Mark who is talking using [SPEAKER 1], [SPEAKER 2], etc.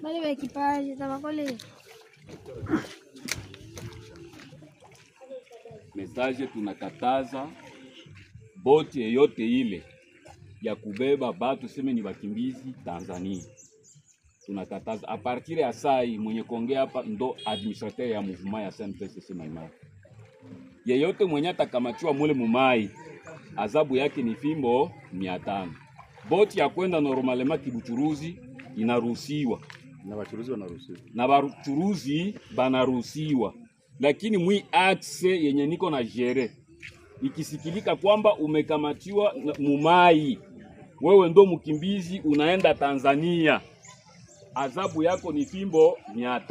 [SPEAKER 1] Bale ba ekipaji tabakole
[SPEAKER 2] Message tunakataza boti yeyote ile ya kubeba batu seme ni wakimbizi Tanzania, tunakataza a partir ya sai. Mwenye kuongea hapa ndo administrateur ya mouvement ya SNPCC Maimai. Yeyote mwenye atakamatiwa mule mumai, adhabu yake ni fimbo mia tano. Boti ya kwenda normalema kibuchuruzi inaruhusiwa
[SPEAKER 3] na wachuruzi wanaruhusiwa.
[SPEAKER 2] na bachuruzi banaruhusiwa, lakini mwi axe yenye niko na jere ikisikilika kwamba umekamatiwa na- mumai, wewe ndo mkimbizi unaenda Tanzania, adhabu yako ni fimbo mia